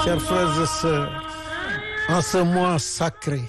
Chers frères et sœurs, en ce mois sacré,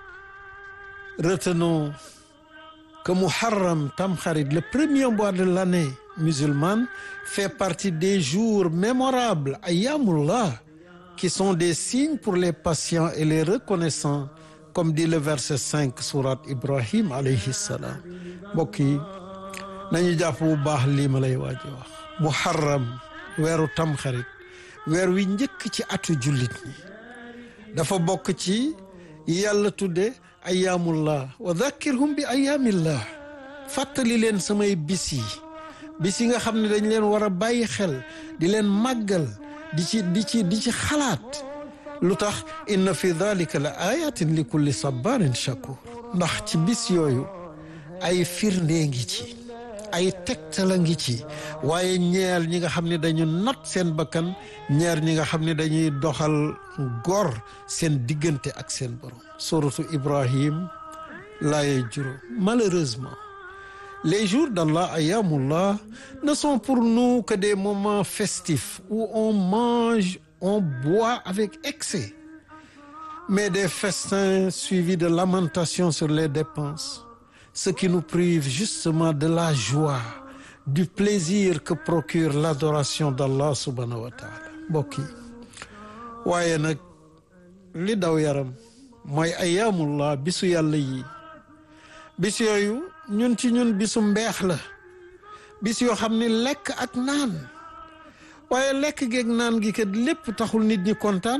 retenons que Muharram Tamkharit, le premier mois de l'année musulmane, fait partie des jours mémorables, Ayyamullah, qui sont des signes pour les patients et les reconnaissants, comme dit le verset 5 surat Ibrahim alayhi salam mbokk yi nañu jàpp bu baax lii ma lay waaj wax Muharram weeru Tamxarit weer wi njëkk ci atu jullit ñi dafa bokk ci yàlla tudde ayaamullah wa dhakkirhum bi ayaamillah fàttali leen samay bis yi bis yi nga xam ne dañ leen war a bàyyi xel di leen màggal di ci di ci di ci xalaat lu tax inna fi dhalika la ayatin li kulli sabarin shakur ndax ci bis yooyu ay firnde ngi ci ay tegtala ngi ci waaye ñeel ñi nga xam ne dañu not seen bakkan ñeer ñi nga xam ne dañuy doxal gor seen diggante ak seen borom suratu ibrahim laaye juróom malheureusement les jours d'Allah ayamullah ne sont pour nous que des moments festifs où on mange on boit avec excès mais des festins suivis de lamentations sur les dépenses ce qui nous prive justement de la joie du plaisir que procure l'adoration d'Allah subhanahu wa taala mbokk yi waaye nag li daw yaram mooy ayaamullah bisu yàlla yi bis yooyu ñun ci ñun bisu mbeex la bis yoo xam ni lekk ak naan waaye lekk geeg naan gi kat lépp taxul nit ñi kontaan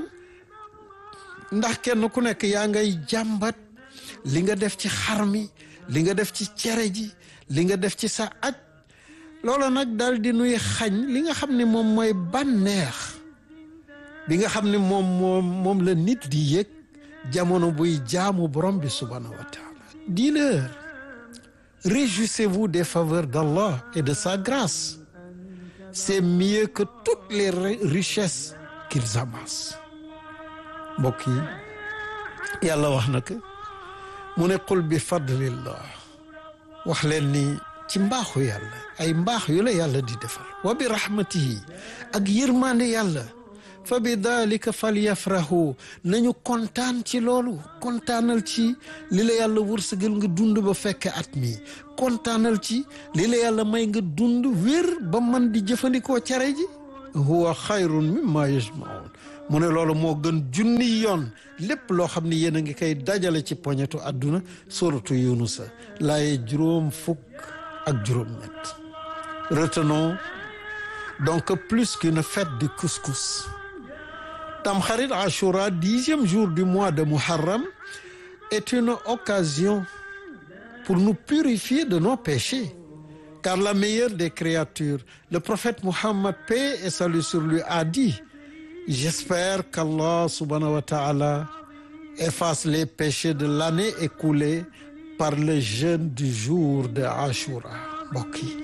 ndax kenn ku nekk yaa ngay jàmbat li nga def ci xar mi li nga def ci cere ji li nga def ci sa aj loola nag daal di nuy xañ li nga xam ne moom mooy bànneex bi nga xam ne moom moom moom la nit di yëg jamono buy jaamu borom bi subhanahu wa taala dis-leur réjouissez-vous des faveurs d'Allah et de sa grâce c'est mieux que toutes les richesses qu'ils amassent mbokk yi yàlla wax na ko mu ne qul bi fadlillah wax leen ni ci mbaaxu yàlla ay mbaax yu la yàlla di defal wa bi rahmatihi ak yërmande yàlla fa bi dalika falyafrahu nañu kontaan ci loolu kontaanal ci li la yàlla wërsëgal nga dund ba fekke at mi kontaanal ci li la yàlla may nga dund wér ba man di jëfandikoo cere ji huwa xayrun mimma yajmaun mu ne loolu moo gën junni yoon lépp loo xam ne yéen a ngi koy dajale ci poñetu àdduna suratu yunusa laaye juróom fukk ak juróom ñett retenons donc plus qu'une fête du couscous Tamkharit Ashura dixième jour du mois de Muharram est une occasion pour nous purifier de nos péchés car la meilleure des créatures le prophète Muhammad paix et salut sur lui a dit j'espère qu'Allah subhanahu wa ta'ala efface les péchés de l'année écoulée par le jeûne du jour de Ashura mbokk yi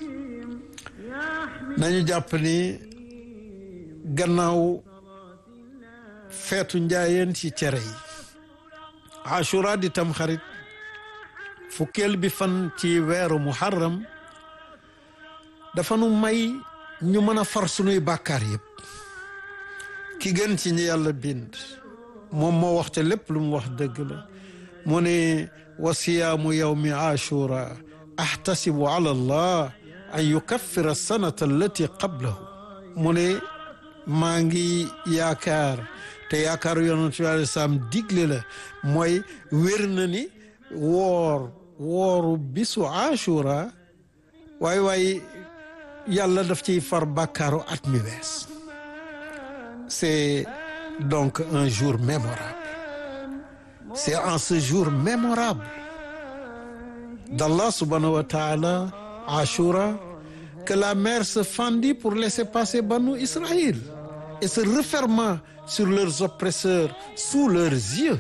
nañu jàpp ni gannaaw feetu njaayeen ci cere yi Ashura di Tamxarit fukkeel bi fan ci weeru Muharram dafa nu may ñu mën a far sunuy bàkkaar yëpp ki gën ci ñi yàlla bind moom moo wax te lépp lu mu wax dëgg la mu ne wa siyaamu yawmi ashura ahtasibu ala allah an yukaffira sanata allati qablahu mu ne maa ngi yaakaar te yaakaaru yonent bi alei salaam digle la mooy wér na ni woor wooru bisu ashura waay waay yàlla daf ciy far bàkkaaru at mi wees c'est donc un jour mémorable c'est en ce jour mémorable d'Allah subhanahu wa ta'ala Ashura que la mer se fendit pour laisser passer Banu Israël et se refermant sur leurs oppresseurs sous leurs yeux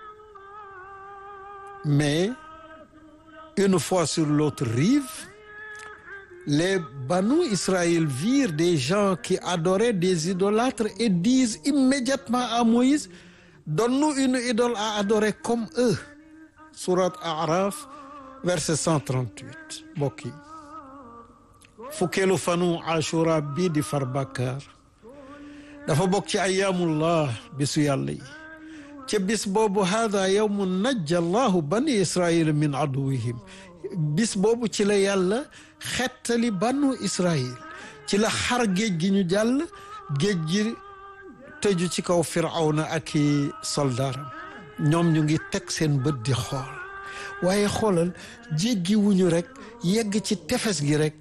mais une fois sur l'autre rive les Banu Israël virent des gens qui adoraient des idolâtres et disent immédiatement à Moïse donne-nous une idole à adorer comme eux Sourate Araf verset 138 mbokk yi fukkeelu fanu Ashura bii di far bàkkaar dafa bokk ci ayaamullah bisu yàlla yi ca bis boobu haada yawmu najja allahu bani israila min aduwihim bis boobu ci la yàlla xettali banu israil ci la xar géej gi ñu jàll géej gi tëju ci kaw firawna ak i soldaaram ñoom ñu ngi teg seen bët di xool waaye xoolal jéggi wuñu rek yegg ci tefes gi rek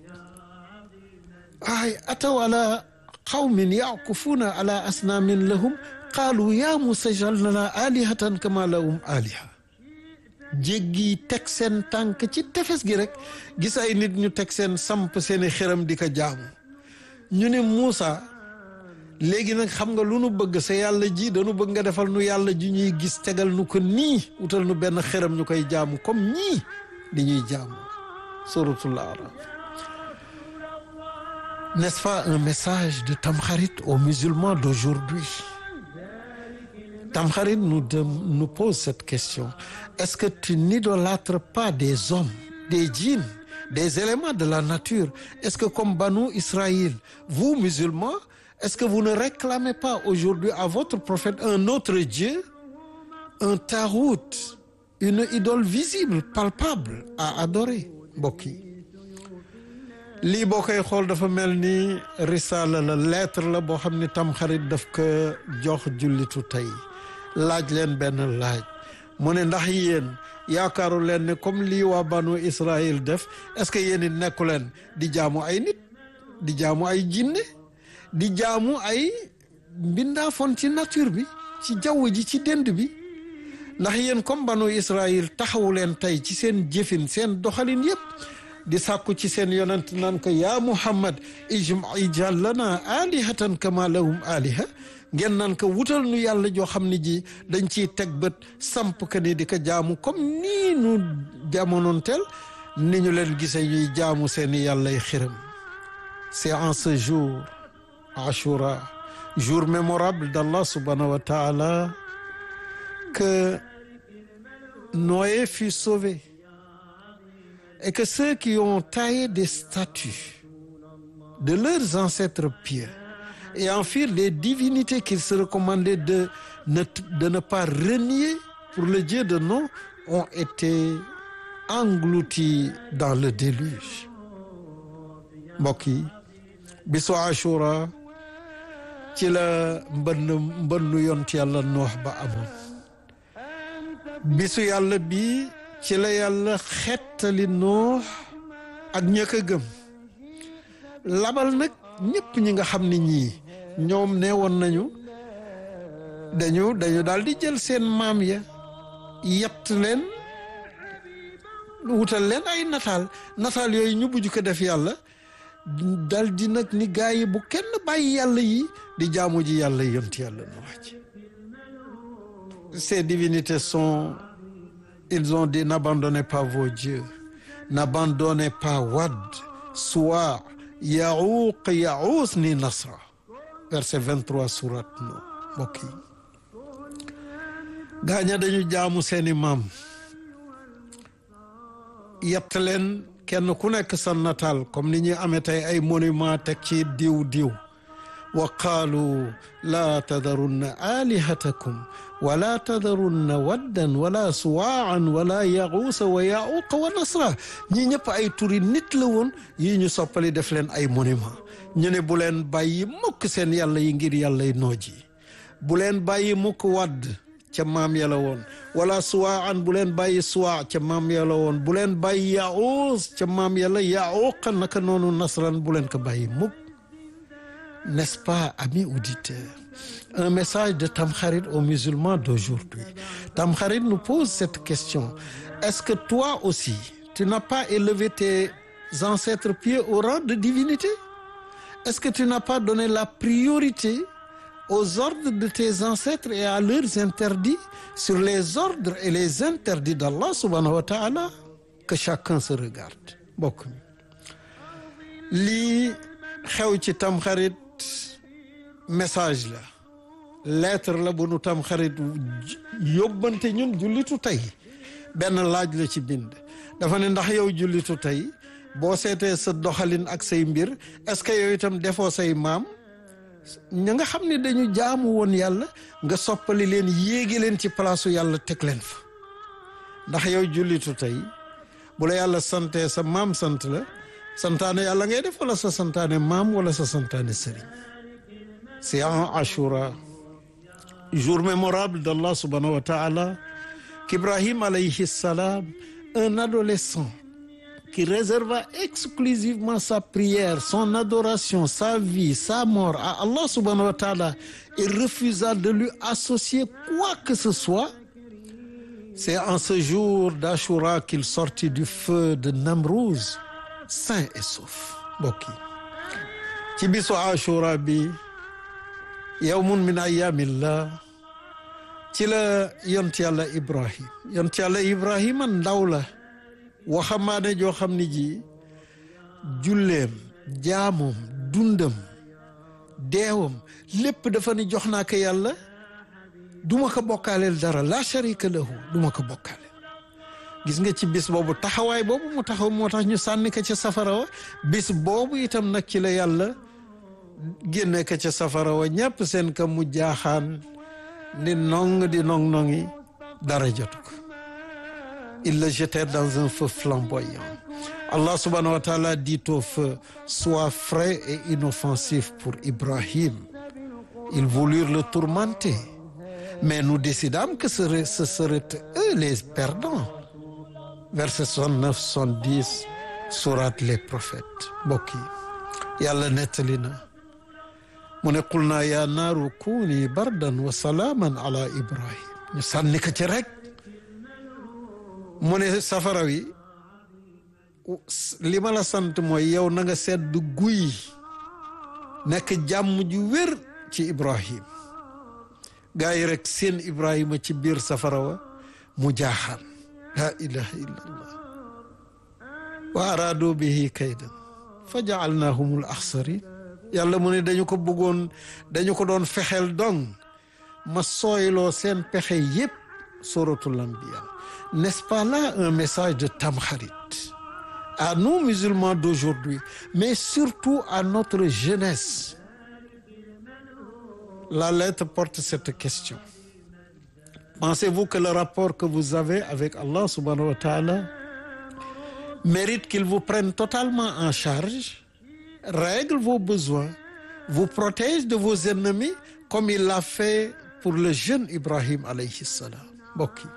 ay ataw ala qawmin yakufuuna ala asnaamin lahum qaalu yaa Muusaa ij'al lanaa aalihatan kamaa lahum aaliha jéggi teg seen tànk ci tefes gi rek gis ay nit ñu teg seen samp seeni xëram di ko jaamu ñu ne Muusaa léegi nag xam nga lu nu bëgg sa yàlla ji dañu bëgg nga defal nu yàlla ji ñuy gis tegal nu ko nii wutal nu benn xëram ñu koy jaamu comme ñii di ñuy jaamu suratul Araf n'est-ce pas un message de Tamkharit aux musulmans d'aujourd'hui Tamkharit nous de, nous pose cette question est-ce que tu n'idolâtres pas des hommes des djinns des éléments de la nature est-ce que comme Banu Israël vous musulmans est-ce que vous ne réclamez pas aujourd'hui à votre prophète un autre Dieu un tarout une idole visible palpable à adorer mbokk yi lii boo koy xool dafa mel ni risaala la lettre la boo xam ni tamxarit daf ko jox jullitu tey laaj leen benn laaj mu ne ndax yéen yaakaaru leen ne comme lii waa banu Israël def est-ce que yéen it nekku leen di jaamu ay nit di jaamu ay jinne di jaamu ay mbindaafoon ci nature bi ci jaww ji ci dend bi ndax yéen comme banu Israël taxawu leen tey ci seen jëfin seen doxalin yépp di sàkku ci seen yonent naan ko yaa Muhammad ij'al lana alihatan kama lahum aliha ngeen naan ko wutal nu yàlla joo xam ne ji dañ ciy teg bët samp ka ni di ko jaamu comme nii nu jamonoon teel ni ñu leen gisee ñuy jaamu seeni yàllay xiram c'est en ce jour Ashura jour mémorable d'Allah subhanahu wa ta'ala que Noé fut sauvé et que ceux qui ont taillé des statues de leurs ancêtres pieux et en firent les divinités qu'il se recommandait de ne, de ne pas renier pour le Dieu de nom ont été engloutis dans le déluge mbokk yi bisu Ashura ci la mbënn mbënnu yont yàlla noox ba amoon bisu yàlla bi ci la yàlla xettali noox ak ñëkk a gëm labal nag ñëpp ñi nga xam ne ñii ñoom nee woon nañu dañu dañu daal di jël seen maam ya yett leen wutal leen ay nataal nataal yooyu ñu bujj ko def yàlla dal di nag ni gaa yi bu kenn bàyyi yàlla yi di jaamu ji yàlla yont yàlla noox ci ces divinités sont ils ont dit n'abandonnez pas vos dieux n'abandonnez pas Wad Suwa Yaouq Yaous ni Nasra verset 23 surat no mbokk yi gaaña dañu jaamu seeni maam yett leen kenn ku nekk sa nataal comme ni ñuy amee tey ay monument teg ci diw diw wa qaalu laa tadarunna alihatakum wala tadarunna waddan wala suwaan wala yaxuusa wa yaxuuqa wa nasra ñii ñëpp ay turi nit la woon yi ñu soppali def leen ay monument ñu ne bu leen bàyyi mukk seen yàlla yi ngir yàlla yi nooj yi bu leen bàyyi mukk wadd ca maam yàlla woon wala suwaan bu leen bàyyi suwa ca maam yàlla woon bu leen bàyyi yaxuus ca maam yàlla yaxuuqa naka noonu nasran bu leen ko bàyyi mukk n'est-ce pas, amis auditeurs, un message de Tamkharit aux musulmans d'aujourd'hui. Tamkharit nous pose cette question. Est-ce que toi aussi, tu n'as pas élevé tes ancêtres pieux au rang de divinité? Est-ce que tu n'as pas donné la priorité aux ordres de tes ancêtres et à leurs interdits sur les ordres et les interdits d'Allah subhanahu wa ta'ala? Que chacun se regarde. Bokk lii xew ci Tamkharit message la lettre la bu nu tam xarit yóbbante ñun jullitu tey benn laaj la ci bind dafa ne ndax yow jullitu tey boo seetee sa doxalin ak say mbir est-ce que yow itam defoo say maam ña nga xam ne dañu jaamu woon yàlla nga soppali leen yéegi leen ci palaasu yàlla teg leen fa ndax yow jullitu tey bu la yàlla sante sa maam sant la santaane yàlla ngay def wala sa santaane maam wala sa santaane sëriñ c'est en Ashura jour mémorable d'Allah subhanahu wa ta'ala qu'Ibrahim alayhi salam un adolescent qui réserva exclusivement sa prière son adoration sa vie sa mort à Allah subhanahu wa ta'ala et refusa de lui associer quoi que ce soit c'est en ce jour d'Ashura qu'il sortit du feu de Namrouz sain et sauf mbokk yi ci bisu Ashura bi yawmun min ayyamillah ci la yont yàlla Ibrahim yont yàlla Ibrahima ndaw la waxamaane joo xam ni ji julleem jaamoom dundam deewam lépp dafa ni jox naa ko yàlla duma ko bokkaaleel dara la sharika lahu duma ko bokkaaleel gis nga ci bis boobu taxawaay boobu mu taxaw moo tax ñu sànni ko ca safara wa bis boobu itam nag ci la yàlla génne ko ca safara wa ñàpp seen ka mu jaaxaan di nong di nong nongi dara jotu ko ils le jetèrent dans un feu flamboyant Allah subhanahu wa ta'ala dit au feu sois frais et inoffensif pour Ibrahim ils voulurent le tourmenter mais nous décidâmes que ce serait, ce seraient eux les perdants verset 69 70 sourate les prophètes mbokk yi yàlla nettali na mu ne qul naa yaa naaru kuuni bardan wa salaaman ala ibrahim ñu sànni ko ci rek mu ne safara wi li ma la sant mooy yow na nga sedd guy nekk jàmm ju wér ci ibrahim gaa yi rek seen ibrahima ci biir safara wa mu jaaxaan laa ilaha illa allah wa araadu bihi kaydan fa jaalnaahumul axsarin yàlla mu ne dañu ko bëggoon dañu ko doon fexeel dong ma sooyloo seen pexe yépp suratul anbiya n'est-ce pas là un message de Tamkharit à nous musulmans d'aujourd'hui mais surtout à notre jeunesse la lettre porte cette question pensez-vous que le rapport que vous avez avec Allah subhanahu wa ta'ala mérite qu'il vous prenne totalement en charge règle vos besoins vous protège de vos ennemis comme il l'a fait pour le jeune Ibrahim alayhi salam mbokk yi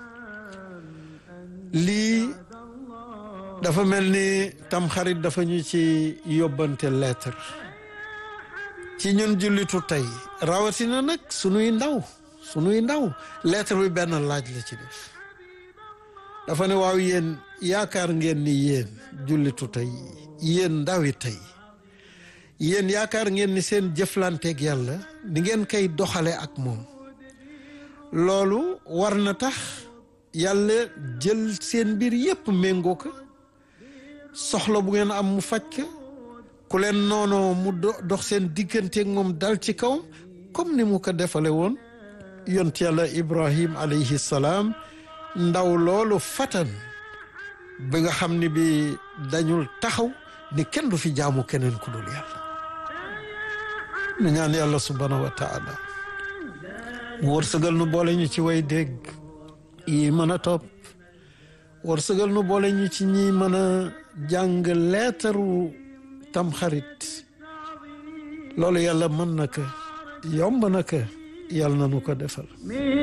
lii dafa mel ni tamxarit dafa ñu ci yóbbante lettre ci ñun jullitu tey rawatina nag sunuy ndaw sunuy ndaw lettre bi benn laaj la ci def dafa ne waaw yéen yaakaar ngeen ni yéen jullitu tey yéen ndawi tey yéen yaakaar ngeen ni seen jëflanteeg yàlla di ngeen koy doxale ak moom loolu war na tax yàlla jël seen mbir yépp méngoo ko soxla bu ngeen am mu faj ko ku leen noonoo mu dox seen digganteeg moom dal ci kaw comme ni mu ko defale woon yont yàlla ibrahim alayhi salaam ndaw loolu fatan bi nga xam ni bi dañul taxaw ni kenn du fi jaamu keneen ku dul yàlla nu ñaan yàlla subhanahu wa taala mu wërsëgal nu boole ñu ci way dégg yi mën a topp wërsëgal nu boole ñu ci ñi mën a jàng leetaru tamxarit loolu yàlla mën na ko yomb na ko yàlla na nu ko defal